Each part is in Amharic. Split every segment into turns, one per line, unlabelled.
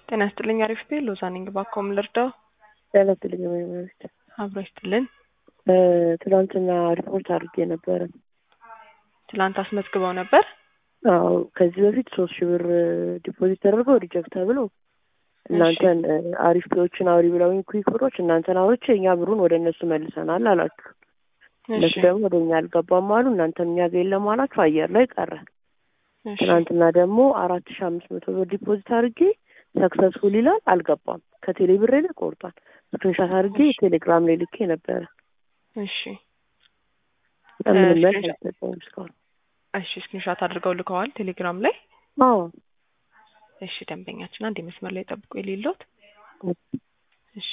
ጤና ይስጥልኝ። አሪፍ ቤ ሎዛ ነኝ። ባኮም ልርዳው?
ጤና ይስጥልኝ። መሪት
አብሮ ይስጥልን።
ትናንትና ሪፖርት አድርጌ ነበረ።
ትላንት አስመዝግበው ነበር?
አዎ ከዚህ በፊት ሶስት ሺህ ብር ዲፖዚት ተደርገው ሪጀክት ተብሎ እናንተን አሪፍ ፔዎችን አውሪ ብለውኝ ኩዊክ ብሮች እናንተን አውርቼ እኛ ብሩን ወደ እነሱ መልሰናል አላችሁ። እነሱ ደግሞ ወደ እኛ አልገባም አሉ። እናንተን እኛ ጋር የለም አላችሁ። አየር ላይ ቀረ። ትናንትና ደግሞ አራት ሺህ አምስት መቶ ብር ዲፖዚት አድርጌ ሰክሰስፉል ይላል አልገባም። ከቴሌ ብሬ ላይ ቆርጧል። ስክሪንሻት አድርጌ ቴሌግራም ላይ ልኬ ነበረ።
እሺ
ምንም መልስ አልሰጠኝም እስካሁን።
እሺ ስክሪንሻት አድርገው ልከዋል ቴሌግራም ላይ?
አዎ
እሺ ደንበኛችን አንድ መስመር ላይ ጠብቆ የሌለውት እሺ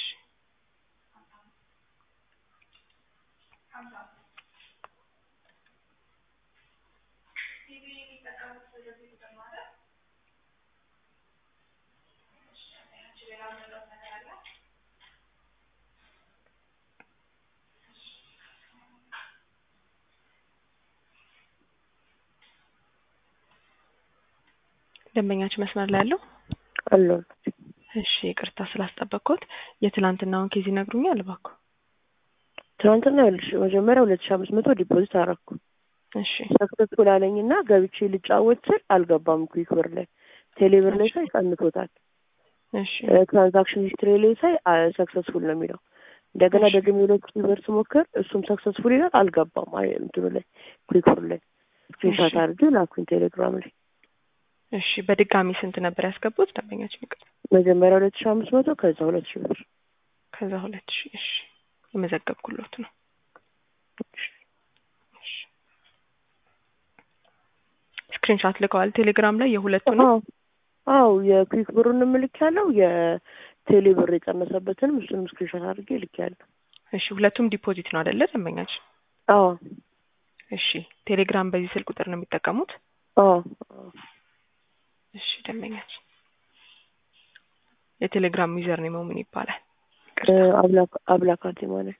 ደንበኛችን መስመር ላይ ያለው
አሎ
እሺ ይቅርታ ስላስጠበቅኩት የትላንትናውን ኬዝ ይነግሩኛል እባክዎ
ትናንትና ይኸውልሽ መጀመሪያ ሁለት ሺህ አምስት መቶ ዲፖዚት አደረኩ
እሺ
ሰክሰስፉል አለኝ እና ገብቼ ልጫወት ስል አልገባም ኩዊክ ብር ላይ ቴሌ ብር ላይ ሳይ ቀንቶታል
እሺ
ትራንዛክሽን ሂስትሪ ላይ ሳይ ሰክሰስፉል ነው የሚለው እንደገና ደግሞ ሁለት ሺህ ብር ስሞክር እሱም ሰክሰስፉል ይላል አልገባም አይ እንትኑ ላይ ኩዊክ ብር ላይ ስክሪንሻት አድርጌ ላኩኝ ቴሌግራም ላይ
እሺ በድጋሚ ስንት ነበር ያስገቡት ደንበኛችን? ይቅርታ
መጀመሪያ ሁለት ሺህ አምስት መቶ ከዛ ሁለት ሺህ ብር
ከዛ ሁለት ሺህ እሺ የመዘገብኩሎት ነው። ስክሪንሻት ልከዋል ቴሌግራም ላይ የሁለቱ ነው።
አዎ የኩዊክ ብሩን ምልክ ያለው የቴሌ ብር የቀነሰበትንም እሱንም ስክሪንሻት አድርጌ ልክ ያለው።
እሺ ሁለቱም ዲፖዚት ነው አይደለ ደንበኛችን?
አዎ
እሺ ቴሌግራም በዚህ ስልክ ቁጥር ነው የሚጠቀሙት?
አዎ
እሺ ደንበኛችን የቴሌግራም ዩዘር ኔም ምን ይባላል?
አብላካቴ ማለት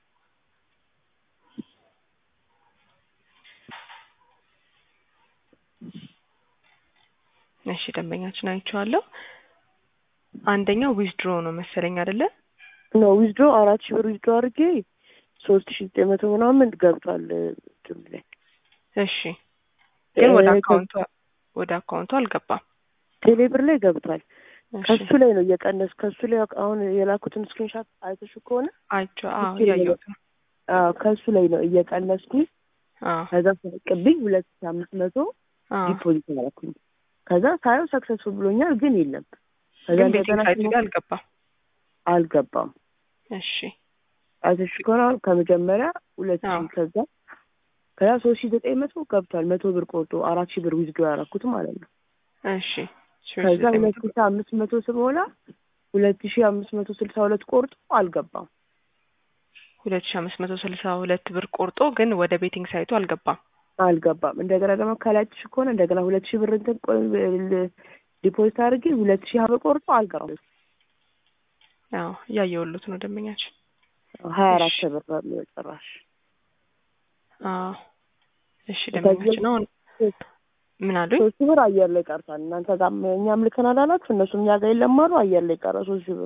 እሺ ደንበኛችን አይቼዋለሁ። አንደኛው ዊዝድሮ ነው መሰለኝ አይደለ?
ኖ ዊዝድሮ አራት ሺህ ብር ዊዝድሮ አድርጌ ሶስት ሺህ ዘጠኝ መቶ ምናምን ገብቷል እንትኑ ላይ።
እሺ ግን ወደ አካውንቱ ወደ አካውንቱ አልገባም።
ቴሌ ብር ላይ ገብቷል። ከሱ ላይ ነው እየቀነስ ከሱ ላይ አሁን የላኩትን ስክሪንሻት አይተሽ ከሆነ
አይቼው አዎ እያየሁት ነው።
አዎ ከሱ ላይ ነው እየቀነስኩኝ ከዛ ቅብኝ ሁለት ሺህ አምስት መቶ ዲፖዚት አደረኩኝ። ከዛ ሳየው ሰክሰስፉል ብሎኛል፣ ግን የለም። ከዛ
ግን ቤቲንግ ሳይቱ ጋር አልገባም
አልገባም።
እሺ
አይተሽ ከሆነ አሁን ከመጀመሪያ ሁለት ሺህ ከዛ ከዛ ሶስት ሺህ ዘጠኝ መቶ ገብቷል። መቶ ብር ቆርጦ አራት ሺህ ብር ዊዝድሮ ያደረኩት ማለት ነው።
እሺ
ከዛ ሁለት ሺህ አምስት መቶ ስሞላ ሁለት ሺህ አምስት መቶ ስልሳ ሁለት ቆርጦ አልገባም።
ሁለት ሺህ አምስት መቶ ስልሳ ሁለት ብር ቆርጦ ግን ወደ ቤቲንግ ሳይቱ አልገባም
አልገባም። እንደገና ደግሞ ከላይትሽ ከሆነ እንደገና ሁለት ሺህ ብር እንትን ዲፖዚት አድርጌ ሁለት ሺህ ብር ቆርጦ አልገባም።
ያው እያየሁሎት ነው ደንበኛችን
ሀያ አራት ብር ነው የሚለው ጭራሽ።
አዎ እሺ ደንበኛችን አሁን ምን አሉኝ?
ሶስት ሺህ ብር አየር ላይ ቀርቷል። እናንተ ጋር እኛም ልከናል አላችሁ፣ እነሱም እኛ ጋር የለም አሉ። አየር ላይ ቀረ ሶስት ሺህ ብር።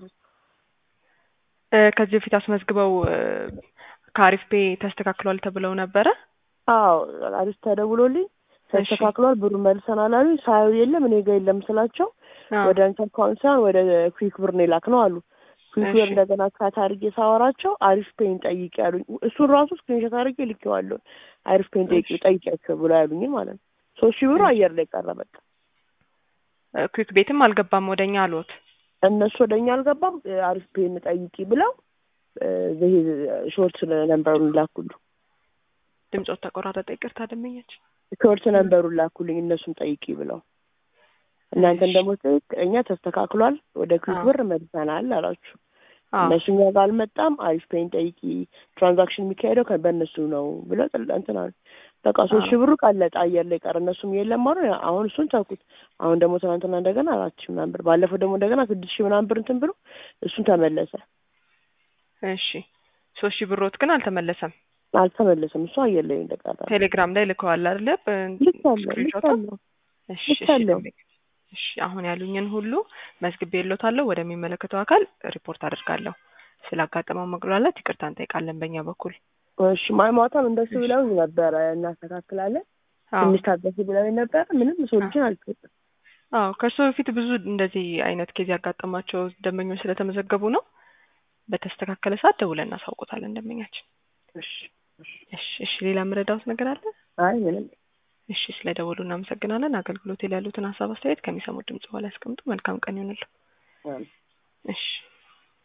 ከዚህ በፊት አስመዝግበው ከአሪፍ ፔ ተስተካክሏል ተብለው ነበረ።
አዎ አሪፍ ተደውሎልኝ ተስተካክሏል ብሩ መልሰናል አሉኝ። ሳየው የለም እኔ ጋር የለም ስላቸው ወደ አንተ አካውንት ሳይሆን ወደ ኩዊክ ብር ነው የላክ ነው አሉ። ኩዊክ ብር እንደገና ካት አድርጌ ሳወራቸው አሪፍ ፔን ጠይቄ ያሉኝ። እሱን ራሱ ስክሪንሾት አድርጌ ልኬዋለሁ። አሪፍ ፔን ጠይቄ ጠይቄያቸው ብሎ ያሉኝ ማለት ነው። ሶስት ሺህ ብሩ አየር ላይ ቀረ። በቃ
ኩዊክ ቤትም አልገባም ወደኛ አልወት
እነሱ ወደኛ አልገባም። አሪፍ ፔን ጠይቂ ብለው ይሄ ሾርት ነንበሩን ላኩሉ።
ድምፆት ተቆራረጠ። ይቅርታ ደመኛችን።
ሾርት ነንበሩን ላኩልኝ እነሱን ጠይቂ ብለው እናንተን ደግሞ ጠይቅ እኛ ተስተካክሏል ወደ ኩዊክ ብር መልሰናል አላችሁ። እነሱ እኛ ጋር አልመጣም። አሪፍ ፔን ጠይቂ ትራንዛክሽን የሚካሄደው በእነሱ ነው ብለው እንትን አሉ። በቃ ሶስት ሺህ ብሩ ቀለጠ፣ አየር ላይ ቀረ። እነሱም የለም አሉ። አሁን እሱን ተኩት። አሁን ደግሞ ትናንትና እንደገና አራት ሺህ ምናምን ብር፣ ባለፈው ደግሞ እንደገና ስድስት ሺህ ምናምን ብር እንትን ብሎ እሱን ተመለሰ።
እሺ ሶስት ሺህ ብሮት ግን አልተመለሰም።
አልተመለሰም። እሱ አየር ላይ እንደቀረ
ቴሌግራም ላይ ልከዋል አይደለ?
ልካለሁ ልካለሁ
እሺ
ልካለሁ።
እሺ አሁን ያሉኝን ሁሉ መዝግቤልዎታለሁ። ወደሚመለከተው አካል ሪፖርት አድርጋለሁ። ስላጋጠመው መጉላላት ይቅርታ እንጠይቃለን በእኛ በኩል።
እሺ ማ- ማታም እንደሱ ብለውኝ ነበረ እናስተካክላለን
አዎ
ትንሽ ታገሱ ብለውኝ ነበረ። ምንም ሶሉሽን አልሰጡም።
አዎ ከእርሶ በፊት ብዙ እንደዚህ አይነት ኬዝ ያጋጠማቸው ደንበኞች ስለተመዘገቡ ነው። በተስተካከለ ሰዓት ደውለን እናሳውቆታለን ደንበኛችን።
እሺ እሺ።
እሺ እሺ ሌላ የምረዳዎት ነገር አለ?
አይ ምንም
እሺ ስለ ደወሉ እናመሰግናለን። አገልግሎት ላይ ያሉትን ሀሳብ አስተያየት ከሚሰሙት ድምጽ በኋላ ያስቀምጡ። መልካም ቀን ይሆንልዎ።
አይ
እሺ